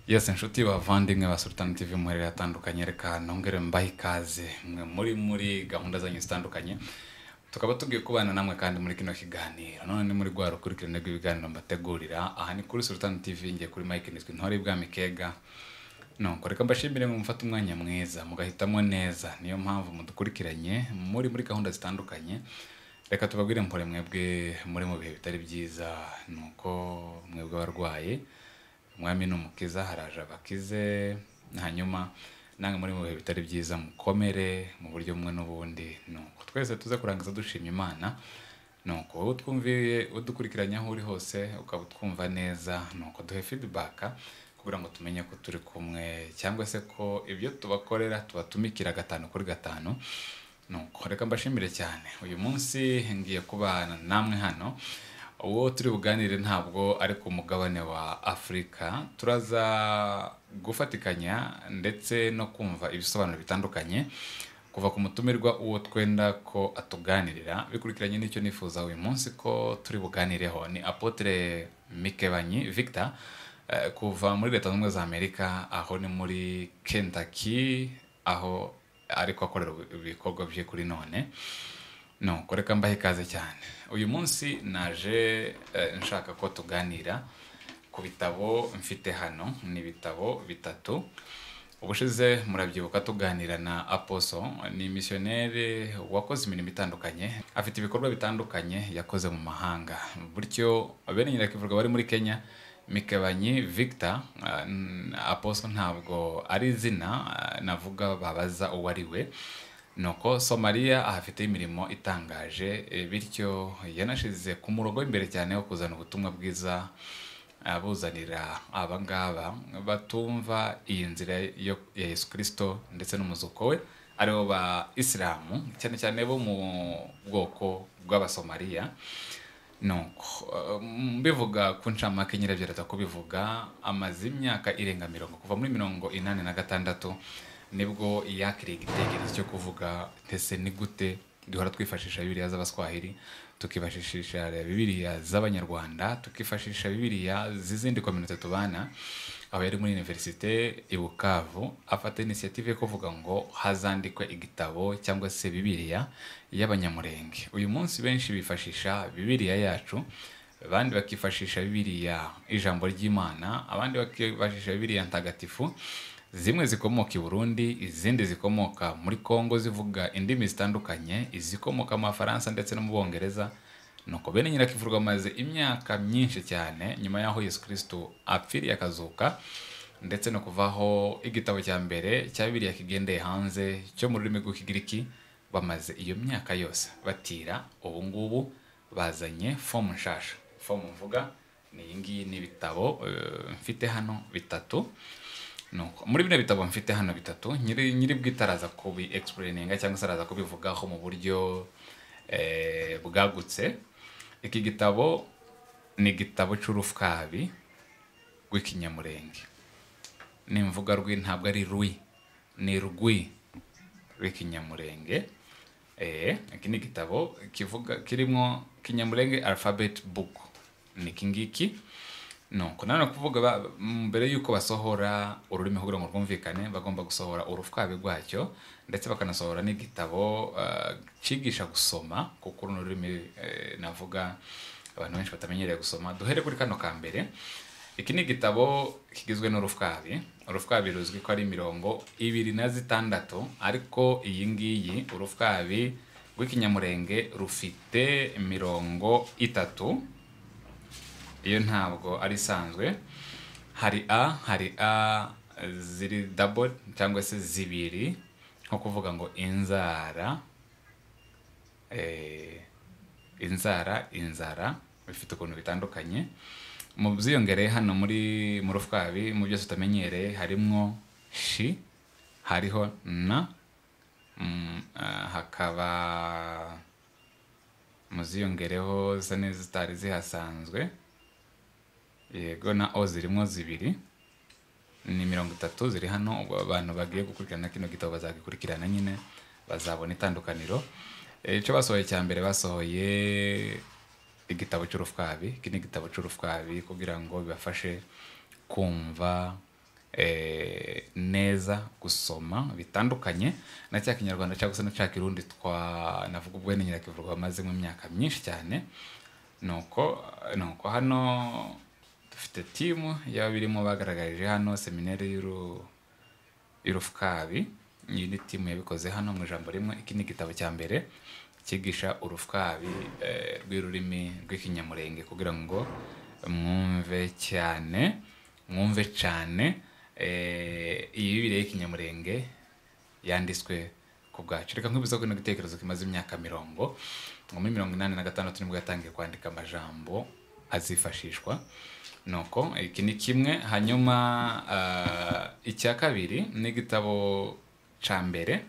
yesi inshuti bavandimwe ba sultan tv muherere atandukanye reka nongere mbahe ikaze mwe muri muri gahunda zanyu zitandukanye tukaba tugiye kubana namwe kandi muri kino kiganiro none ni muri rwa rukurikirane rw'ibiganiro mbategurira aha ni kuri sultan tv ngiye kuri mike nizwi ntore bwami kega nuko reka mbashimire mu mufata umwanya mwiza mugahitamo neza niyo mpamvu mudukurikiranye muri muri gahunda zitandukanye reka tubabwire mpore mwebwe muri mu bihe bitari byiza nuko mwebwe abarwaye umwami ni umukiza haraje abakize hanyuma namwe muri mu bihe bitari byiza mukomere mu buryo bumwe n'ubundi nuko twese tuze kurangiza dushima imana nuko wowe utwumviye udukurikiranye aho uri hose ukaba utwumva neza nuko duhe feedback kugira ngo tumenye ko turi kumwe cyangwa se ko ibyo tubakorera tubatumikira gatanu kuri gatanu nuko reka mbashimire cyane uyu munsi ngiye kubana namwe hano uwo turi buganire ntabwo ari ku mugabane wa afurika turaza gufatikanya ndetse no kumva ibisobanuro bitandukanye kuva ku mutumirwa uwo twenda ko atuganirira bikurikiranye n'icyo nifuza uyu munsi ko turi buganireho ni apotre mikebanyi victor eh, kuva muri leta zunze ubumwe za amerika aho ni muri kentucky aho ariko akorera ibikorwa bye kuri none nuko reka mbahe ikaze cyane uyu munsi naje eh, nshaka ko tuganira ku bitabo mfite hano ni ibitabo bitatu ubushize murabyibuka tuganira na aposo ni misiyoneri wakoze imirimo itandukanye afite ibikorwa bitandukanye yakoze mu mahanga bityo bene nyirakivuga bari muri kenya mikebanyi victor eh, n- aposo ntabwo ari izina eh, navuga babaza uwo ari we nuko somaliya ahafite imirimo itangaje eh, bityo yanashize ku murongo w'imbere cyane wo kuzana ubutumwa bwiza abuzanira abangaba batumva iyi nzira yo ya yesu kirisito ndetse n'umuzuko we aribo ba isilamu cyane cyane bo mu bwoko bw'abasomaliya nuko eh, mbivuga ku ncamake nyirabyarata kubivuga amaze imyaka irenga mirongo kuva muri mirongo inani na gatandatu nibwo yakiriye igitekerezo cyo kuvuga ese ni gute duhora twifashisha bibiliya z'abaswahili tukifashisha bibiliya z'abanyarwanda tukifashisha bibiliya z'izindi kominote tubana aho yari muri univerisite i bukavu afata inisiyative yo kuvuga ngo hazandikwe igitabo cyangwa se bibiliya y'abanyamurenge uyu munsi benshi bifashisha bibiliya yacu abandi bakifashisha bibiliya ijambo ry'imana abandi bakifashisha bibiliya ntagatifu zimwe zikomoka i burundi izindi zikomoka muri kongo zivuga indimi zitandukanye izikomoka mu bufaransa ndetse no mu bwongereza nuko bene nyirakivurwa amaze imyaka myinshi cyane nyuma y'aho yesu kirisito apfiriye akazuka ndetse no kuvaho igitabo cya mbere cya biriya kigendeye hanze cyo mu rurimi rw'ikigiriki bamaze iyo myaka yose batira ubu ngubu bazanye fomu nshasha fomu mvuga ni iyi ngiyi ni ibitabo eh, mfite hano bitatu nuko muri bino bitabo mfite hano bitatu nyiri nyiri bwite araza kubi explaininga cyangwa se araza kubivugaho mu buryo eh, bwagutse iki gitabo ni igitabo cy'urufwabi rw'ikinyamurenge nimvuga rwi ntabwo ari rwi ni rwi rw'ikinyamurenge eh, iki ni igitabo kivuga kirimo kinyamurenge alphabet book ni iki ngiki nuko nanone kuvuga ba- mbere y'uko basohora ururimi kugira ngo rwumvikane bagomba gusohora urufwabi rwacyo ndetse bakanasohora n'igitabo eh, cyigisha gusoma kuko runo rurimi eh, navuga abantu benshi batamenyereye gusoma duhere kuri kano ka mbere iki ni igitabo kigizwe n'urufwabi urufwabi ruzwi ko ari mirongo ibiri na zitandatu ariko iyi ngiyi urufwabi rw'ikinyamurenge rufite mirongo itatu iyo ntabwo ari isanzwe hari a hari a ziri dabo cyangwa se zibiri nko kuvuga ngo inzara eh, inzara inzara bifite ukuntu bitandukanye mu byiyongereye hano muri mu rufwabi mu byose utamenyereye harimo shi hariho na mm, ah, hakaba muziyongereho zisa n'izitari zihasanzwe yego na o zirimo zibiri ni mirongo itatu ziri hano ubwo abantu bagiye gukurikirana kino gitabo bazagikurikirana nyine bazabona itandukaniro Eh, icyo basohoye cya mbere basohoye igitabo cy'urufwabi iki ni igitabo cy'urufwabi kugira ngo bibafashe kumva eh, neza gusoma bitandukanye na cya kinyarwanda cyangwa se na cya kirundi twanavuga ubwene nyirakivugo bamaze mu myaka myinshi cyane nuko nuko hano dufite timu y'ababirimo bagaragarije hano seminari y'uru y'urufukabi iyi ni timu yabikoze hano mu ijambo rimwe iki ni igitabo cya mbere cyigisha urufukabi eh, rw'ururimi rw'ikinyamurenge kugira ngo mwumve cyane mwumve cyane eh, iyi bibiriya y'ikinyamurenge yanditswe ku bwacu reka nkwibuza ko ino gitekerezo kimaze imyaka mirongo ngo muri mirongo inani na gatandatu nibwo yatangiye kwandika amajambo azifashishwa nuko iki ni kimwe hanyuma ah, icya kabiri ni igitabo cya mbere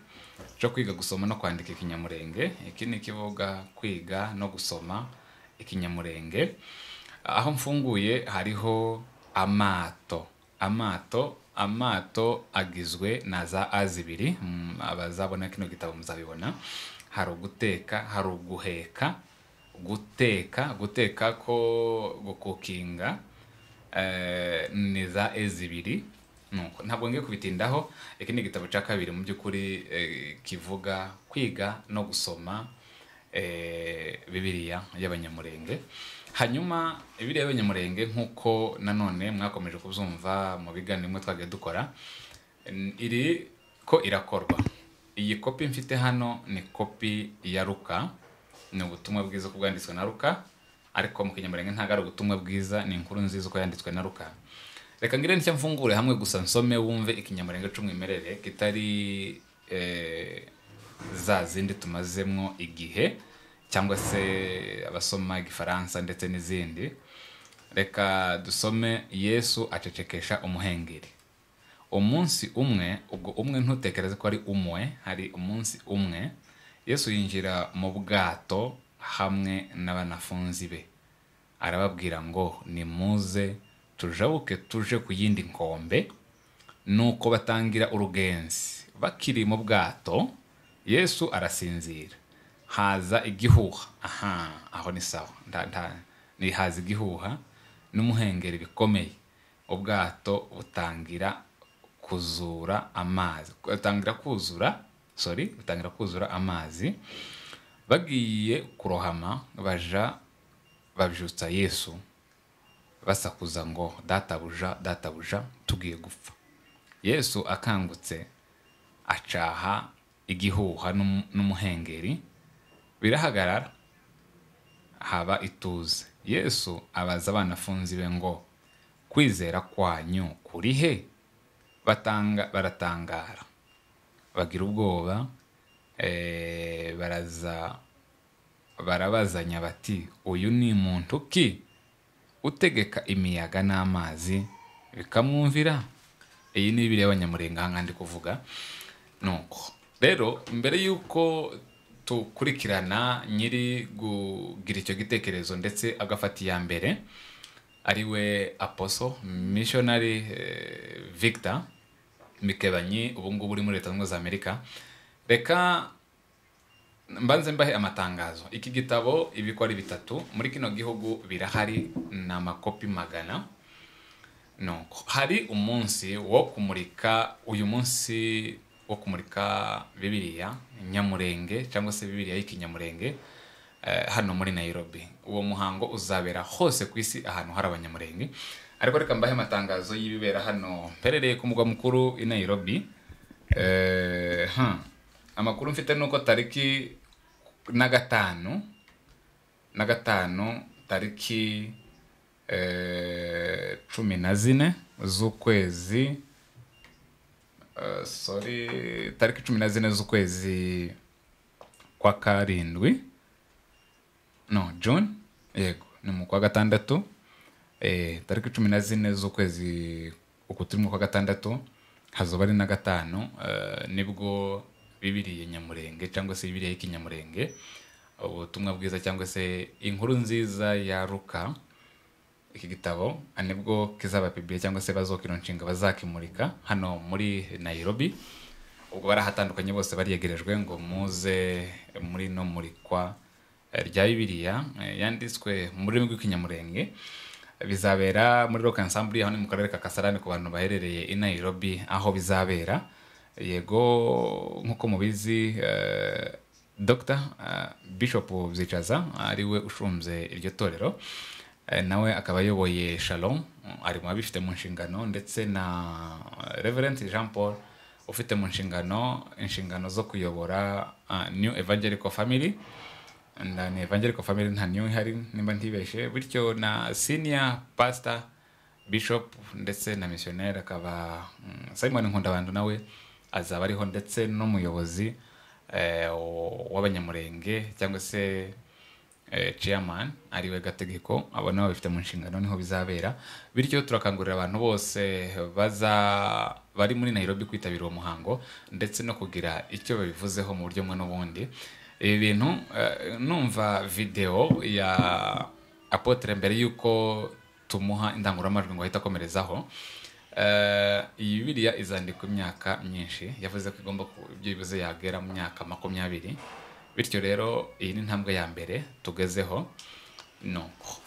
cyo kwiga gusoma no kwandika ikinyamurenge iki ni ikivuga kwiga no gusoma ikinyamurenge aho mfunguye hariho amato amato amato agizwe na za a zibiri Mm, abazabona kino gitabo muzabibona hari uguteka hari uguheka guteka guteka ko gukukinga eh, ni za e zibiri nuko ntabwo ngiye kubitindaho iki ni igitabo cya kabiri mu by'ukuri eh, kivuga kwiga no gusoma eh, bibiliya y'abanyamurenge hanyuma bibiliya y'abanyamurenge nk'uko nanone mwakomeje kubyumva mu biganiro bimwe twagiye dukora n- iri ko irakorwa iyi kopi mfite hano ni kopi ya ruka ni ubutumwa bwiza uko bwanditswe na ruka ariko mu kinyamurenge ntabwo ari ubutumwa bwiza ni inkuru nziza uko yanditswe na ruka reka ngire nicyo mfungure hamwe gusa nsome wumve ikinyamurenge cy'umwimerere kitari eh, za zindi tumazemwo igihe cyangwa se abasoma igifaransa ndetse n'izindi reka dusome yesu acecekesha umuhengeri umunsi umwe ubwo umwe ntutekereze ko ari umwe hari umunsi umwe yesu yinjira mu bwato hamwe n'abanafunzi be arababwira ngo nimuze tujabuke tuje ku yindi nkombe nuko batangira urugenzi bakiri mu bwato yesu arasinzira haza igihuha aha aho ni sawa nda- nda- ni haza igihuha n'umuhengeri bikomeye ubwato butangira kuzura amazi butangira kuzura sorry butangira kuzura amazi bagiye kurohama baja babyutsa yesu basakuza ngo databuja databuja tugiye gupfa yesu akangutse acaha igihuha n'um- n'umuhengeri birahagarara haba ituze yesu abaza abanafunzi be ngo kwizera kwanyu kuri he batanga baratangara bagira ubwoba eh, baraza barabazanya bati uyu ni muntu ki utegeka imiyaga n'amazi bikamwumvira iyi ni bibiri y'abanyamurenga aha ngaha ndi kuvuga nuko rero mbere y'uko dukurikirana nyiri kugira icyo gitekerezo ndetse agafata iya mbere ariwe aposo missionary eh, victor mikebanyi ubu ngubu uri muri leta zunze ubumwe za amerika reka mbanze mbahe amatangazo iki gitabo ibikwa ari bitatu muri kino gihugu birahari ni amakopi magana nuko hari umunsi wo kumurika uyu munsi wo kumurika bibiliya nyamurenge cyangwa se bibiliya y'ikinyamurenge eh, hano muri nairobi uwo muhango uzabera hose ku isi ahantu hari abanyamurenge ariko reka mbahe amatangazo y'ibibera hano mperereye ku mugwa mukuru i nairobi Eh, hmm. amakuru mfite ni uko tariki na gatanu na gatanu tariki eh, cumi na zine z'ukwezi eh, sorry tariki cumi na zine z'ukwezi kwa karindwi no june yego ni mu kwa gatandatu eh, tariki cumi na zine z'ukwezi uku turimo kwa gatandatu hazoba ari na gatanu eh, nibwo bibiriye nyamurenge cyangwa se bibiriya y'ikinyamurenge ubutumwa bwiza cyangwa se inkuru nziza ya ruka iki gitabo nibwo kizaba pibiye cyangwa se bazokino nshinga bazakimurika hano muri nairobi ubwo barahatandukanye bose baryegerejwe ngo muze muri no murikwa eh, rya bibiliya eh, yanditswe mu rurimi rw'ikinyamurenge bizabera muri rock ensemble hano mu karere ka kasarani ku bantu baherereye i nairobi aho bizabera yego nk'uko mubizi eh, dr eh, bishop byicaza ariwe ushinze iryo torero Eh, nawe akaba ayoboye shalom ari mu babifite mu nshingano ndetse na reverent jean paul ufite mu nshingano inshingano zo kuyobora ah, new evangelical family nda ni evangelical family nta new ihari nimba ntibeshe bityo na senior pastor bishop ndetse na missionnaire akaba mm, simon nkunda nawe azaba ariho ndetse n'umuyobozi eh, w- w'abanyamurenge cyangwa se eh, chairman ariwe gategeko abo nabo bifite mu nshingano niho bizabera bityo turakangurira abantu bose baza bari muri nairobi kwitabira uwo muhango ndetse no kugira icyo babivuzeho mu buryo bumwe n'ubundi ibi bintu eh, numva video ya apotre mbere y'uko tumuha indangururamajwi ngo ahite akomerezaho Eh, iyi bibiliya izandikwa imyaka myinshi yavuze ko igomba ku ibyo bivuze yagera mu myaka makumyabiri bityo rero iyi ni intambwe ya mbere tugezeho nuko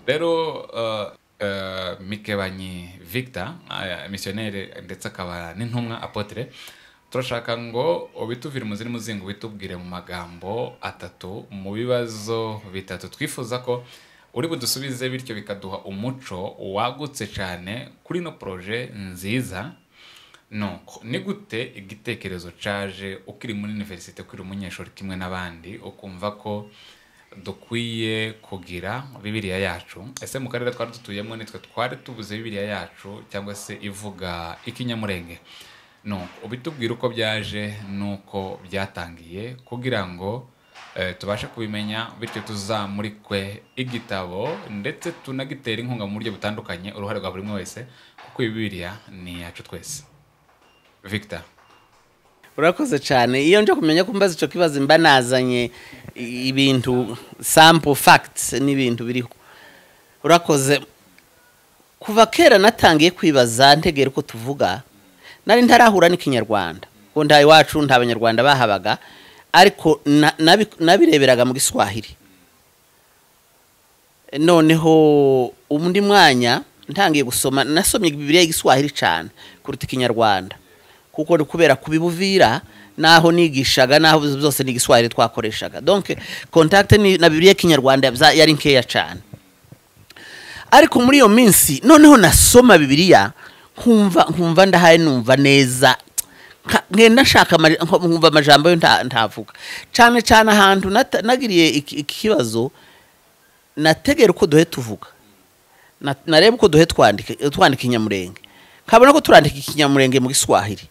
rero uh, uh, mikebanyi victor uh, misiyoneri ndetse akaba n'intumwa apotre turashaka ngo ubituvire mu ziri muzingo ubitubwire mu magambo atatu mu bibazo bitatu twifuza ko uri budusubize bityo bikaduha umuco wagutse cyane kuri ino poroje nziza nuko ni gute igitekerezo cyaje ukiri muri univerisite ukiri umunyeshuri kimwe n'abandi ukumva ko dukwiye kugira bibiliya yacu ese mu karere twari dutuyemo nitwe twari tubuze bibiliya yacu cyangwa se ivuga ikinyamurenge no ubitubwira uko byaje n'uko byatangiye kugira ngo eh, tubashe kubimenya bityo tuzamurikwe igitabo ndetse tunagitere inkunga mu buryo butandukanye uruhare rwa buri umwe wese kuko iyi bibiliya ni iyacu twese victor urakoze cyane iyo nje kumenya ko mbaza icyo kibazo mba nazanye i- ibintu sample facts n'ibintu biriho urakoze kuva kera natangiye kwibaza ntegera uko tuvuga nari ntarahura n'ikinyarwanda kuko nta iwacu nta banyarwanda bahabaga ariko na- nabi- nabireberaga mu giswahili noneho undi mwanya ntangiye gusoma nasomye bibiliya y'igiswahili cyane kuruta ikinyarwanda kuko ni kubera kubibuvira n'aho nigishaga n'aho zose ni igiswahili twakoreshaga donc contact ni- na bibiliya y'ikinyarwanda bza- yari nkeya cyane ariko muri iyo minsi noneho nasoma bibiliya nkumva nkumva ndahaye numva neza Nka- ngenda nshaka ama- nko- nkumva amajambo yo nta- ntavuga cyane cyane ahantu nata- nagiriye iki- iki kibazo nategera uko duhe tuvuga Na- nareba uko duhe twandika twandika inyamurenge nkabona ko turandika ikinyamurenge mu giswahili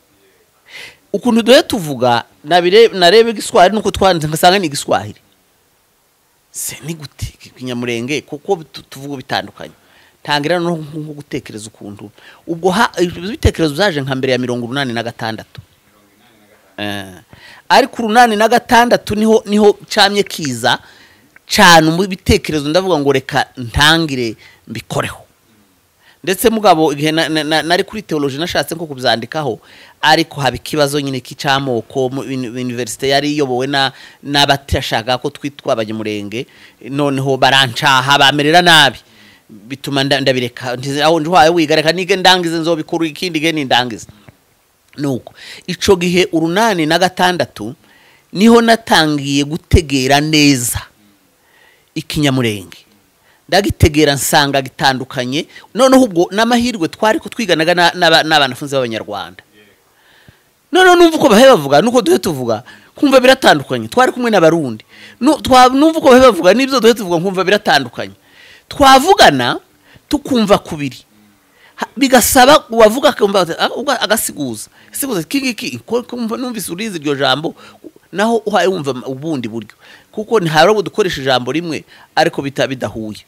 ukuntu duhe tuvuga nabire- narebe igiswahili nuko twanditse ngasanga ni igiswahili se ni gute ikinyamurenge kuko bitu- tuvuga bitandukanye tangira no nko gutekereza ukuntu ubwo ha- ibitekerezo byaje nka mbere ya mirongo urunani na gatandatu Eh, ariko urunani na gatandatu niho niho camye kiza cyane mu bitekerezo ndavuga ngo reka ntangire mbikoreho ndetse mugabo igihe na- na- na- nari kuri teoloji nashatse nko kubyandikaho ariko haba ikibazo nyine cy'amoko universite yari iyobowe na n'abatashaka ko twitwa abanyamurenge noneho barancaha bamerera nabi bituma nda- ndabireka ntize- aho njuhaye wigareka nige ndangize nzobikuru ikindi ge nindangize nuko ico gihe urunani na gatandatu niho natangiye gutegera neza ikinyamurenge ndagitegera nsanga gitandukanye noneho ubwo n'amahirwe twari ko twiganaga na- n'aba- n'abanafunzi b'abanyarwanda noneho numva uko bahe bavuga nuko duhe tuvuga kumva biratandukanye twari kumwe n'abarundi Nu- twa- numva uko bahe bavuga n'ibyo duhe tuvuga nkumva biratandukanye twavugana tukumva kubiri Ha- bigasaba uwavuga akumva ati, "Ah, ubwo agasiguza siguza iki ngiki ko- ko mva- numvise urizi iryo jambo naho uhaye wumva ama- ubundi buryo kuko ntabwo dukoresha ijambo rimwe ariko bita bidahuye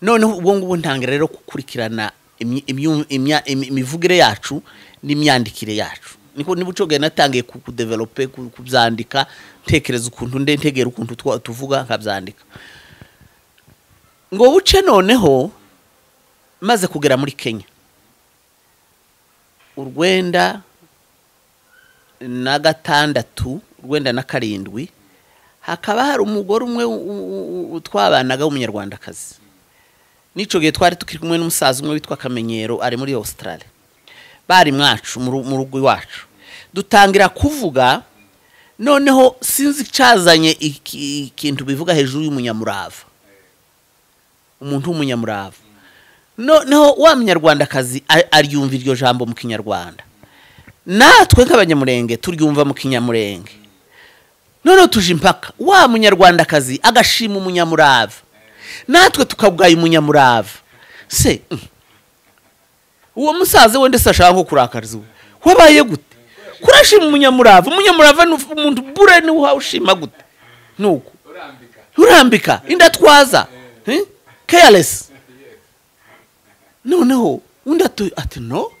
noneho ubwo ngubwo ntangira rero gukurikirana imyi- imyu- imya- imi- imivugire yacu n'imyandikire yacu niko nibuco gari natangiye ku- kudevelope ku- kubyandika ntekereza ukuntu nde ntegera ukuntu twa- tuvuga nkabyandika ngo buce noneho maze kugera muri kenya urwenda na gatandatu urwenda na karindwi hakaba hari umugore umwe u- u- u- twabanaga w'umunyarwandakazi n'icyo gihe twari tukiri kumwe n'umusaza umwe witwa akamenyero ari muri australia bari mwacu mu ru- mu rugo iwacu dutangira kuvuga noneho sinzi icyazanye iki- ikintu bivuga hejuru y'umunyamurava umuntu w'umunyamurava noneho wa munyarwandakazi a- aryumva iryo jambo mu kinyarwanda natwe nk'abanyamurenge turyumva mu kinyamurenge noneho tuje impaka wa munyarwandakazi agashima umunyamurava natwe tukabwaya umunyamurava se mm. uwo musaza we ndetse ashaka nko kurakariza ubu wabaye gute kurashima umunyamurava umunyamurava ni umuntu bure niwe uhawushima gute nuko urambika indatwaza eh? careless noneho undi atu- ati no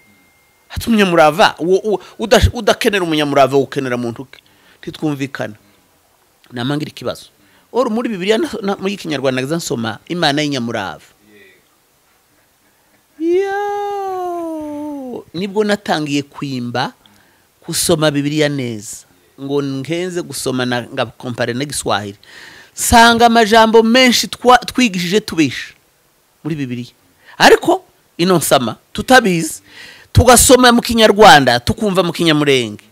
ati umunyamurava uwo- uwo- udash- udakenera umunyamurava ukenera muntu ke ntitwumvikana namangira ikibazo oro muri bibiliya na- na- muri ikinyarwanda naza nsoma imana y'inyamurava Yo! nibwo natangiye kwimba gusoma bibiliya neza ngo nkenze gusoma na- ngakompare n'igiswahili nsanga amajambo menshi twa- twigishije tubisha muri bibiliya ariko ino nsama tutabizi tugasoma mu kinyarwanda tukumva mu kinyamurenge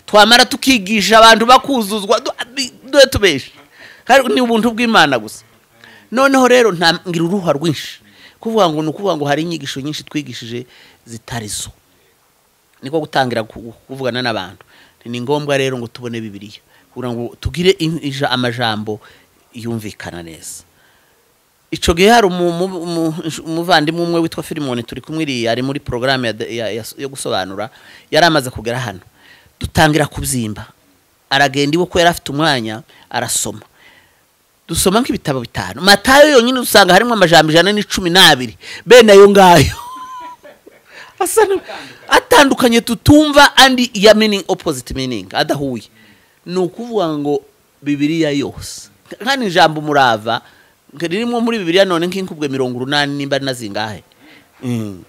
twamara tukigisha abantu bakuzuzwa du- bi- dore tubesha Ariko ni ubuntu bw'imana gusa noneho rero ntangira uruha rwinshi kuvuga ngo ni ukuvuga ngo hari inyigisho nyinshi twigishije zitari zo niko gutangira ku- kuvugana n'abantu ni ngombwa rero ngo tubone bibiliya kugira ngo tugire in- ija- amajambo yumvikana neza icyo gihe hari umu- umu- umu- umuvandimwe umwe witwa filimoni turi kumwe iriya ari muri porogaramu ya de- ya- ya- yo gusobanura yari amaze kugera hano dutangira kubyimba aragenda iwe ko yari afite umwanya arasoma dusoma nk'ibitabo bitanu matayo yonyine usanga harimo amajambo ijana n'icumi n'abiri bene ayo ngayo asa na- atandukanye tutumva andi ya meaning opposite meaning adahuye ni ukuvuga ngo bibiliya yose kandi ijambo umurava ririmo muri bibiliya none nk'inkubwe mirongo urunani nimba nazingahe Mm.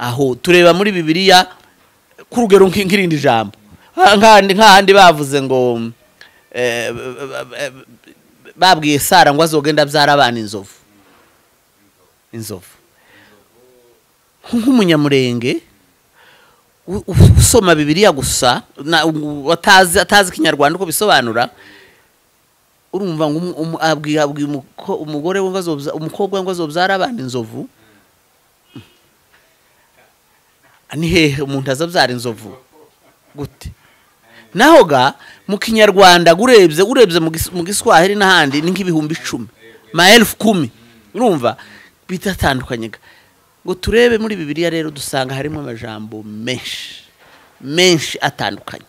aho tureba muri bibiliya ku rugero nk- nk'irindi jambo Ah, nk'ahandi nk'ahandi bavuze ngo eh, babwiye sara ngo azogenda abyara abana inzovu inzovu nk'umunyamurenge u- u- usoma bibiliya gusa na- u- watazi- atazi ikinyarwanda uko bisobanura urumva ngo umu- umu- abwiye abwiye umuko- umugore we ngo azobya- umukobwa we ngo azobyara abana inzovu ni hehe umuntu azabyara inzovu gute naho ga mu kinyarwanda urebye urebye mu gis- mu giswahili n'ahandi ni nk'ibihumbi icumi maelfu kumi urumva bitatandukanye ga. ngo turebe muri bibiliya rero dusanga harimo amajambo menshi menshi atandukanye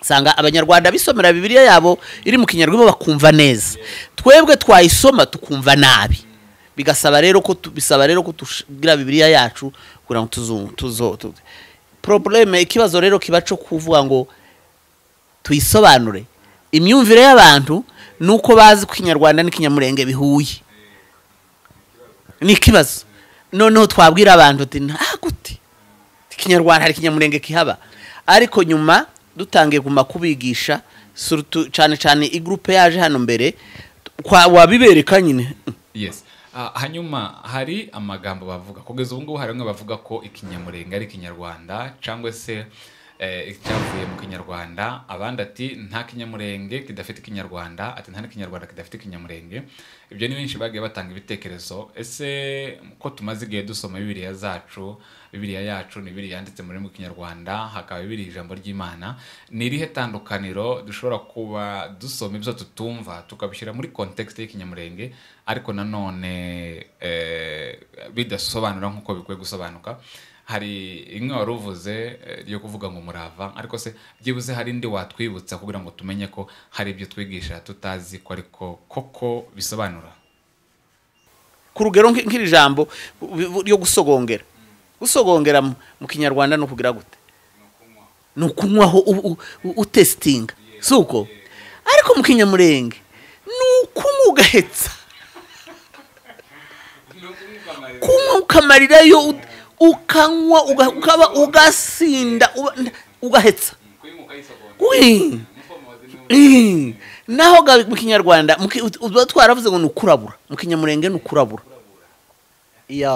usanga abanyarwanda bisomera bibiliya yabo iri mu kinyarwanda bakumva neza twebwe twayisoma tukumva nabi bigasaba rero ko tu- bisaba rero ko tugira bibiliya yacu kugira ngo tuzu tuzo tu- probleme ikibazo rero kiba cyo kuvuga ngo tuyisobanure imyumvire y'abantu ni uko bazi ko ikinyarwanda n'ikinyamurenge bihuye ni ikibazo noneho twabwira abantu uti nta gute ikinyarwanda hari ikinyamurenge kihaba ariko nyuma dutangiye kuma kubigisha surutu- cyane cyane igurupe yaje hano mbere kwa- wabibereka nyine yes Ah, hanyuma hari amagambo bavuga kugeza ubu ngubu hari bamwe bavuga ko ikinyamurenge ari ikinyarwanda cyangwa se eh, icyavuye mu kinyarwanda abandi ati nta kinyamurenge kidafite ikinyarwanda ati nta n'ikinyarwanda kidafite ikinyamurenge ibyo ni benshi bagiye batanga ibitekerezo ese ko tumaze igihe dusoma bibiliya zacu bibiliya yacu ni bibiliya yanditse mu rurimi rw'ikinyarwanda hakaba bibiliya ijambo ry'imana ni irihe tandukaniro dushobora kuba dusoma ibyo tutumva tukabishyira muri kontekisite y'ikinyamurenge ariko nanone eh, bidasobanura nk'uko bikwiye gusobanuka hari imwe wari uvuze eh, ryo kuvuga ngo umurava ariko se byibuze hari indi watwibutsa kugira ngo tumenye ko hari ibyo twigisha tutazi ko ariko koko bisobanura ku rugero nk'i- nk'iri jambo bu- bu- ryo gusogongera gusogongera mu mu kinyarwanda ni ukugira gute ni ukunywaho u- u- utesitinga si uko ariko mu kinyamurenge ni ukunywa ugahetsa kunywa ukamarirayo ut- ukanywa uga- ukaba ugasinda uba- ugahetsa Ui. Eh, naho ga- mu kinyarwanda mu ki- ut- uba twaravuze ngo ni ukurabura mu kinyamurenge ni ukurabura ya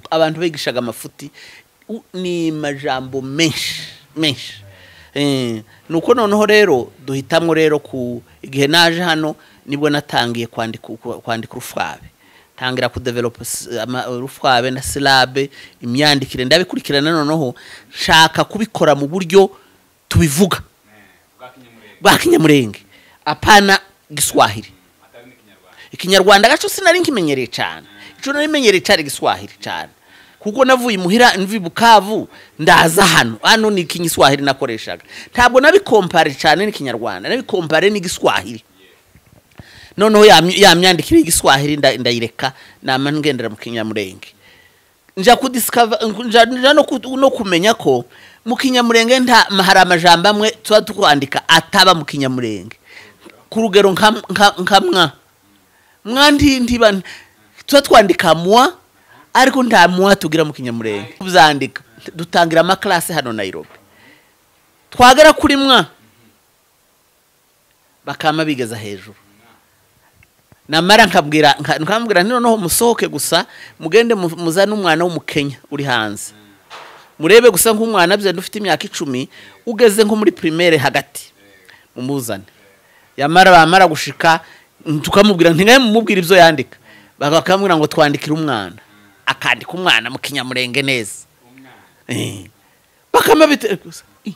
abantu bigishaga amafuti u- ni amajambo menshi menshi Eh, ni uko noneho rero duhitamo rero ku igihe naje hano nibwo natangiye kwandika ku- kwandika urufwabe ntangira kudevelopa s- ama- urufwabe na silabe imyandikire ndabikurikirana noneho nshaka kubikora mu buryo tubivuga bwa kinyamurenge apana giswahili ikinyarwanda gaco sinari nkimenyereye cyane ico nari menyereye cyari giswahili cyane kuko navuye imuhira mvi bukavu ndaza hano hano ni ikinyiswahili nakoreshaga ntabwo nabikompare cyane n'ikinyarwanda nabikompare n'igiswahili noneho ya my- ya myandikire y'igiswahili nda- ndayireka nama ngendera mu kinyamurenge nja kudisikava nja, nja no, ku- no kumenya ko mu kinyamurenge nta hari amajambo amwe tuba tukwandika ataba mu kinyamurenge ku rugero nka nka- nka mwa mwa ndindiba tuba twandika mwa ariko nta mwa tugira mu kinyamurenge tuzandika dutangira amaklase hano Nairobi twagera kuri mwa bakama bigeza hejuru namara nkabwira nka- nkambwira nti noneho musohoke gusa mugende mu- muzane umwana w'umukenya uri hanze murebe gusa nk'umwana bya ufite imyaka icumi ugeze nko muri primaire hagati mumuzane yamara bamara gushika mm, tukamubwira nti nawe mumubwira ibyo yandika bakamubwira ngo twandikire umwana akandika umwana mu kinyamurenge neza Eh. bakama bite gusa ih,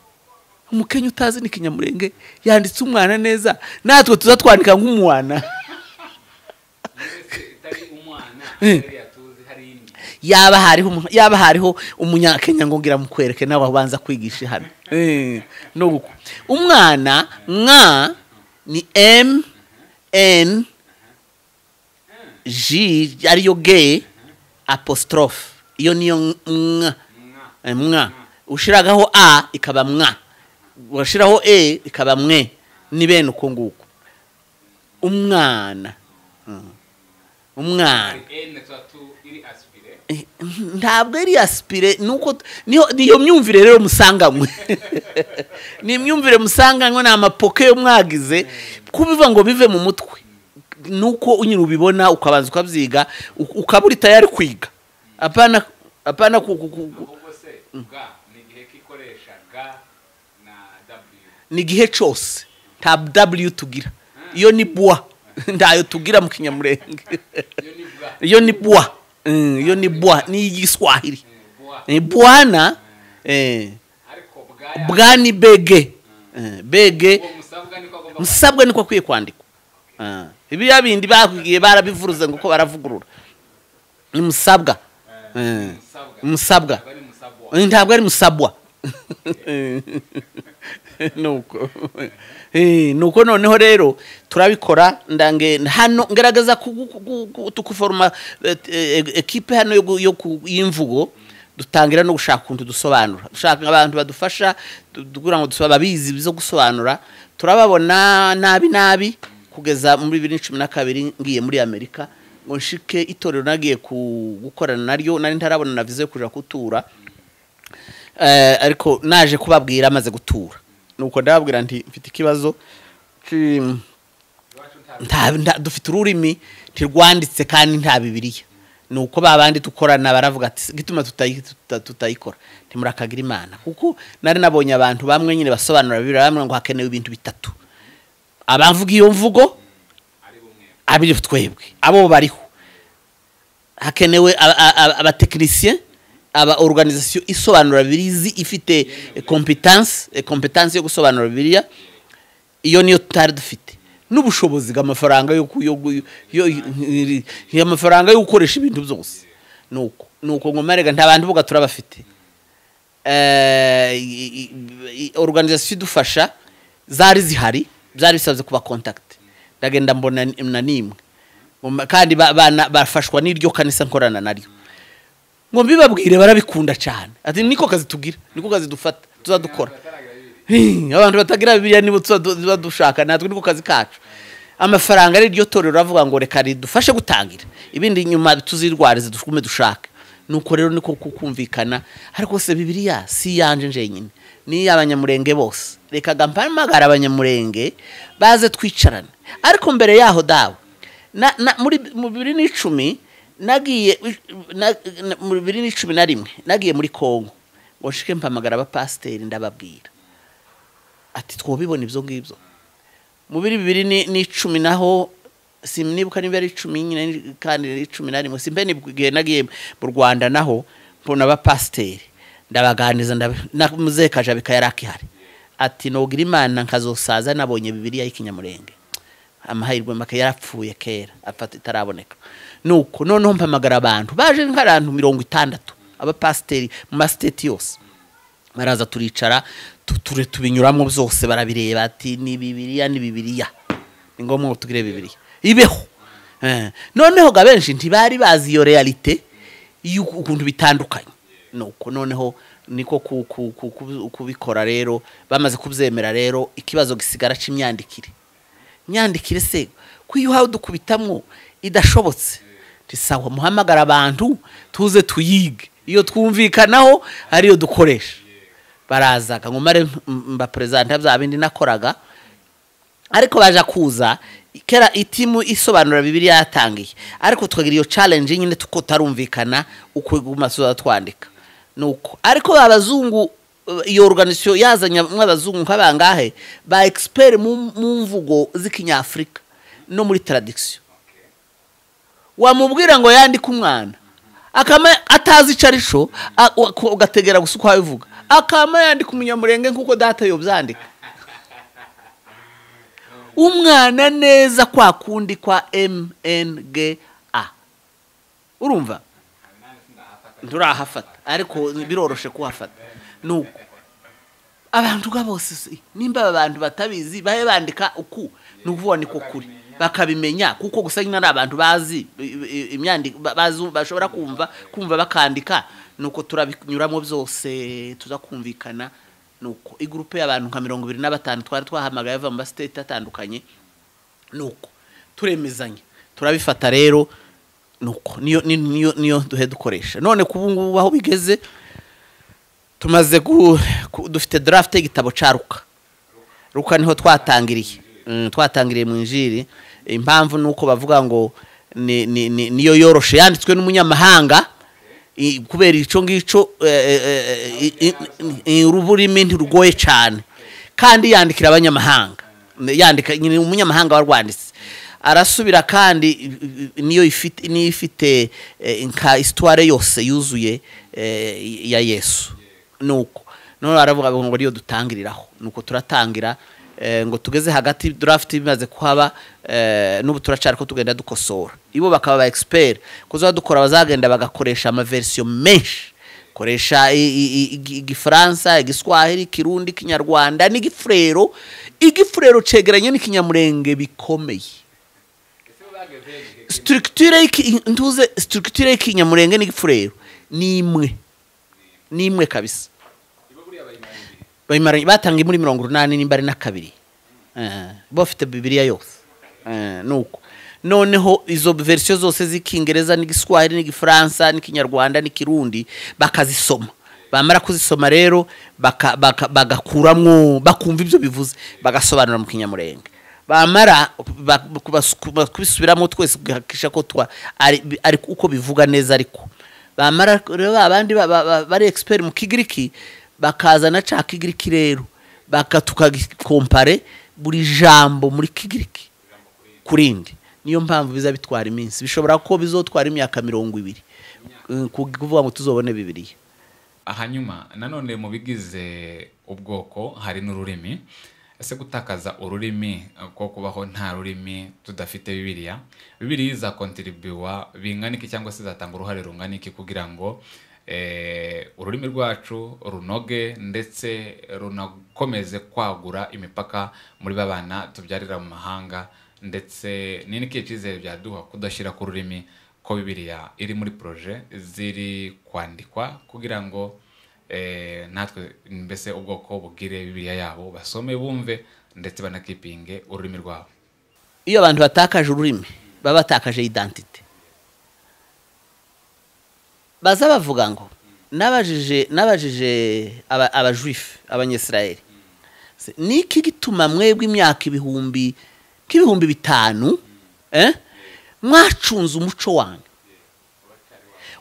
umukenya utazi ni kinyamurenge yanditse umwana neza natwe tuza twandika nk'umwana yaba hariho umu- yaba hariho umunyakenya ngo ngira mukwereke nawe abanza kwigisha hano Eh, no guko umwana mwa ni m n j ariyo g apostrophe iyo niyo mwa Eh, mwa ushiragaho a ikaba mwa washiraho e ikaba mwe ni bene uko nguko umwana Mm. umwana Eh, ntabwo ari aspire nuko niyo niyo myumvire rero musanganywe ni imyumvire musanganywe ni amapoke yo mwagize kubiva ngo bive mu mutwe nuko nyine ubibona ukabanza ukabyiga u- ukaba uri tayari kwiga apana apana ku, ku, ku, ku, ni igihe cyose nta w tugira iyo ni bwa ntayo tugira mu kinyamurenge iyo ni bwa Mm, iyo ni bwa ni igiswahili ni bwana eh, bwa ni bege Eh, bege musabwa niko akwiye kwandikwa Ah, biriya bindi bakubwiye barabivuruze ngo uko baravugurura ni musabwa Eh, musabwa Eh, ntabwo ari musabwa nuko Eh, nuko noneho rero turabikora ndange hano ngaragaza ku- ku- ku- ku- tukuforoma eh, eh, ekipe hano yo gu- yo ku- y'imvugo dutangira no gushaka ukuntu dusobanura dushaka abantu badufasha du- kugira ngo dusoba- babizi byo gusobanura turababona nabi nabi kugeza muri bibiri na cumi na kabiri ngiye muri amerika ngo nshike itorero nagiye ku- gukorana naryo nari ntarabona na viza yo kuja kutura Eh, ariko naje kubabwira amaze gutura nuko ndababwira nti mfite ikibazo ki- nta- nta- dufite ururimi ntirwanditse kandi nta bibiriya ni uko babandi dukorana baravuga ati gituma tutayi- tuta- tutayikora ntimurakagira imana kuko nari nabonye abantu bamwe nyine basobanura bibiriya bamwe ngo hakenewe ibintu bitatu abavuga iyo mvugo abiri twebwe abo bariho hakenewe abatekinisiye aba organization isobanura birizi ifite competence competence yo gusobanura biriya iyo niyo tutari dufite n'ubushobozi bw'amafaranga yo ku- yo gu- yo- yo- y'amafaranga yo gukoresha ibintu byose nuko nuko ngo marega nta bantu buga turabafite eh i- i- i- organization idufasha zari zihari byari bisabye kuba contact ndagenda mbona ni- na nimwe Ngo ma- kandi ba- bana- bafashwa n'iryo kanisa nkorana naryo ngo mbibabwire barabikunda cyane ati niko kazi tugira niko kazi dufata tuzadukora Hii, abantu batagira bibiliya nibo tuba du- tuba dushaka natwe niko kazi kacu amafaranga ariryo torero avuga ngo reka ridufashe gutangira ibindi nyuma tuzirwarize dukume dushake nuko rero niko ku- kumvikana ariko se bibiliya si iyanje njyenyine ni iy'abanyamurenge bose reka gampamagara abanyamurenge baze twicarane ariko mbere yaho dawe na, na, muri mu bibiri n'icumi nagiye na, na, mu bibiri n'icumi na rimwe nagiye muri kongo ngo nshike mpamagara abapasiteri ndababwira ati twobibona ibyo ngibyo mu biri bibiri ni- n'icumi naho sinibuka niba ari icumi nyine ni- kandi ari icumi na rimwe simbe nibwiye nagiye mu rwanda naho mbona abapasiteri ndabaganiriza ndab- na muzehe kajabika yari akihari ati nogira imana nkazosaza nabonye bibiriya y'ikinyamurenge amahirwe make yarapfuye kera afata itaraboneka nuko noneho mpamagara abantu baje nk'abantu mirongo itandatu abapasiteri mu masiteti yose baraza turicara tu- ture tubinyuramo byose barabireba ati ni bibiriya ni bibiriya ni ngombwa ngo tugire bibiriya ibeho Eh, noneho ga benshi ntibari bazi iyo realite y'uku- ukuntu bitandukanye nuko noneho niko ku- ku- ku- ku- kubikora rero bamaze kubyemera rero ikibazo gisigara c'imyandikire myandikire se ko iyo uhawe dukubitamwo idashobotse tisawa muhamagara abantu tuze tuyige iyo twumvikanaho ariyo dukoresha barazaga ngo mare mbaperezanta bya bindi nakoraga ariko baje kuza kera itimu isobanura bibiri yatangiye ariko tukagira iyo challenge nyine tuko tarumvikana uko gumasoza twandika nuko ariko abazungu eh, iyo organisation yazanye mw'abazungu nk'abangahe ba expert mu mu mvugo z'ikinyafrika no muri tradiction wamubwira ngo yandike umwana akama atazi ico arico a- u- ku- ugategera gusa uko abivuga akama yandika umunyamurenge nk'uko data yobyandika umwana neza kwa kundi kwa mnga urumva nturahafata ariko biroroshe kuhafata nuko abantu ga bose se, nimba aba bantu batabizi babe bandika uku ni ukuvuga niko kuri bakabimenya kuko gusa nyine ari abantu bazi i- i- imyandiko ba- bazi- bashobora kumva kumva bakandika nuko turabinyuramo byose tuza kumvikana nuko igurupe y'abantu nka mirongo ibiri na batanu twari twahamagaye bava mu masiteti atandukanye nuko turemezanya turabifata rero nuko niyo ni- niyo niyo duhe dukoresha none kubu ngubu aho bigeze tumaze gu, ku, dufite draft y'igitabo ca Ruka Ruka niho twatangiriye mm, twatangiriye mu injiri impamvu nuko bavuga ngo ni, ni, ni, niyo yoroshe yanditswe n'umunyamahanga i- kubera ico ngico eh, eh, eh, i- i- i- ururimi ntirugoye cane kandi yandikira abanyamahanga yandika nyine umunyamahanga warwanditse arasubira kandi i- i- niyo ifite niyo ifite eh, nka histoire yose yuzuye eh, ya Yesu nuko none aravuga ngo niyo dutangiriraho nuko turatangira eh, ngo tugeze hagati draft bimaze kuhaba eh, n'ubu turacara ko tugenda dukosora ibo bakaba ba expert kuzaba dukora bazagenda bagakoresha ama version menshi koresha i- i- i- igi- igifaransa igiswahili ikirundi ikinyarwanda n'igifurero igifurero cegeranye n'ikinyamurenge bikomeye structure y'iki- ntuze structure y'ikinyamurenge n'igifurero ni imwe ni imwe kabisa bayimaranye batanga muri mirongo urunani nimba ari na kabiri Eh, bo bafite bibiliya yose Eh, nuko noneho izo verisiyo zose z'ikingereza n'igiswahili n'igifaransa n'ikinyarwanda n'ikirundi bakazisoma bamara kuzisoma rero baka- baka- bagakuramwo bakumva ibyo bivuze bagasobanura mu kinyamurenge bamara ba- kubas- kuba- kubisubiramo twese kugahakisha ko twa ari ari uko bivuga neza ariko bamara rero abandi ba- ba- ba- bari expert mu kigiriki bakazana ca kigiriki rero baka tukagikompare buri jambo muri kigiriki kurindi niyo mpamvu biza bitwara iminsi bishobora ko bizotwara imyaka mirongo ibiri Eh, ku- kuvuga ngo tuzobone bibiliya hanyuma nanone mu bigize ubwoko hari n'ururimi ese gutakaza ururimi eh, ko kubaho nta rurimi tudafite bibiliya bibiliya izakontiribiwa bingana iki cyangwa se izatanga uruhare rungana iki kugira ngo eh, ururimi rwacu runoge ndetse runakomeze kwagura imipaka muri babana tubyarira mu mahanga ndetse ni n'ikihe cyizere byaduha kudashyira ku rurimi ko bibiliya iri muri poroje ziri kwandikwa kugira ngo eh, natwe mbese ubwoko bugire bibiliya yabo basome bumve ndetse banakipinge ururimi rwabo iyo abantu batakaje ururimi baba batakaje identite baza bavuga ngo nabajije nabajije aba- abajuifu abanyesirayeli Se- ni iki gituma mwebwe imyaka ibihumbi nk'ibihumbi bitanu eh, mwacunze umuco wanyu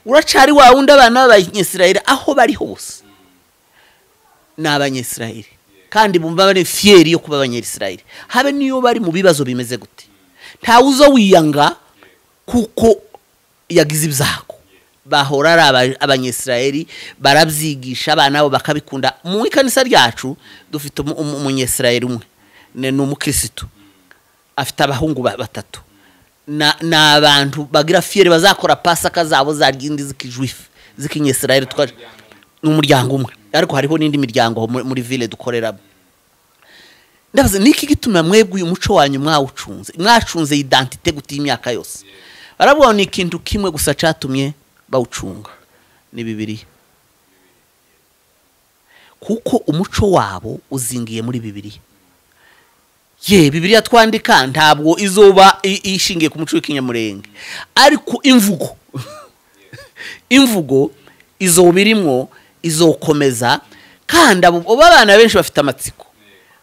uracari wa wundi abana b'abanyesirayeli aho bari hose ni abanyesirayeli kandi bumva bari fiyeri yo kuba abanyesirayeli habe niyo bari mu bibazo bimeze gute ntawe uzo wiyanga kuko yagize ibyago bahora ari aba- abanyesirayeli barabyigisha abana babo bakabikunda mu ikanisa ryacu dufite umu- umu- umunyesirayeli umwe ni ni umukirisitu afite abahungu ba- batatu Na- ni abantu bagira fiyeri bazakora pasaka zabo za rindi z'ikijuifu z'ikinyesirayeli twa- ni umuryango umwe ariko hariho n'indi miryango aho muri- muri ville dukoreramo ndabaza niki gituma mwebwe uyu muco wanyu mwawucunze mwacunze identite gute y'imyaka yose baravuga ngo ni ikintu kimwe gusa cyatumye bawucunga ni bibiliya kuko umuco wabo uzingiye muri bibiliya ye bibiliya twandika ntabwo izoba i- ishingiye ku muco w'ikinyamurenge ariko imvugo imvugo izo birimo izokomeza kandi abo abo abana benshi bafite amatsiko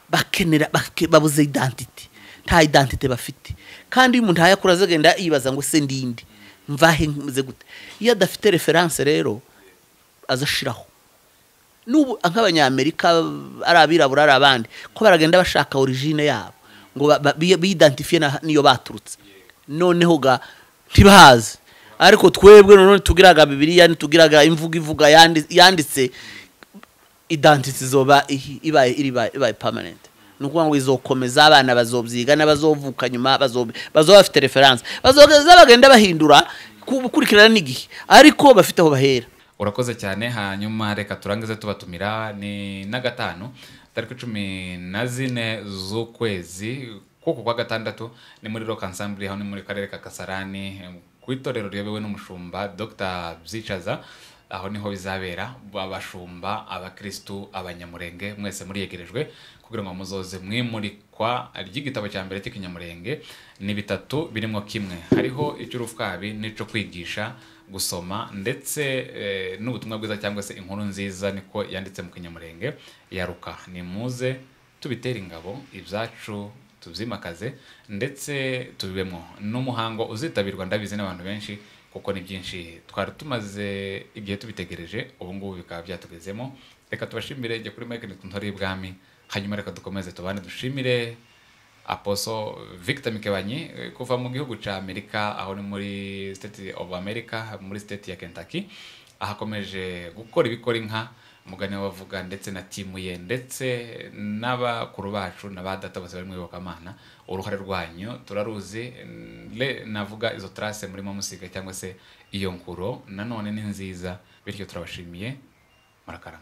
bakenera bake- babuze identite nta identite bafite kandi iyo umuntu akura azagenda yibaza ngo se ndinde mvahe mze gute iyo adafite referanse rero azashiraho n'ubu nk'abanyamerika ari abirabura ari abandi ko baragenda bashaka origine yabo ngo ba- ba- bi- biidentifiye na- n'iyo baturutse noneho ga ntibahazi ariko twebwe none tugiraga bibiliya ntitugiraga imvugo ivuga yandi- yanditse identity izoba ihi- ibaye iriba- ibaye permanent ni ukuvuga ngo izokomeza abana bazobyiga n'abazovuka nyuma bazob- bazoba bafite referanse bazoza bagenda bahindura ku- gukurikirana n'igihe ariko bafite aho bahera urakoze cyane hanyuma reka turangize tubatumira ni na gatanu tariki cumi na zine z'ukwezi kuko kwa gatandatu ni muri rock ensemble aho ni muri karere ka kasarani eh, ku itorero riyobewe n'umushumba dr byicaza aho niho bizabera abashumba abakirisitu abanyamurenge mwese muriyegerejwe kugira ngo muzoze mwimurikwa ry'igitabo cya mbere cy'ikinyamurenge ni bitatu birimo kimwe hariho icy'urufwabi n'ico kwigisha gusoma ndetse eh, n'ubutumwa bwiza cyangwa se inkuru nziza niko yanditse mu kinyamurenge yaruka ni muze tubitera ingabo ibyacu tubyimakaze ndetse tubibemo n'umuhango uzitabirwa ndabizi n'abantu benshi kuko ni byinshi twari tumaze igihe tubitegereje ubu ngubu bikaba byatugezemo reka tubashimire igihe kuri mike ntitore y'ibwami hanyuma reka dukomeze tubane dushimire aposo victor mikebanyi eh, kuva mu gihugu cya amerika aho ni muri state of america muri state ya kentucky ahakomeje gukora ibikora inka umugani wavuga ndetse na timu ye ndetse n'abakuru bacu na ba data bose bari mu iyobokamana uruhare rwanyu turaruzi mm, le navuga izo trace murimo musiga cyangwa se iyo nkuro nanone ni nziza bityo turabashimiye murakarama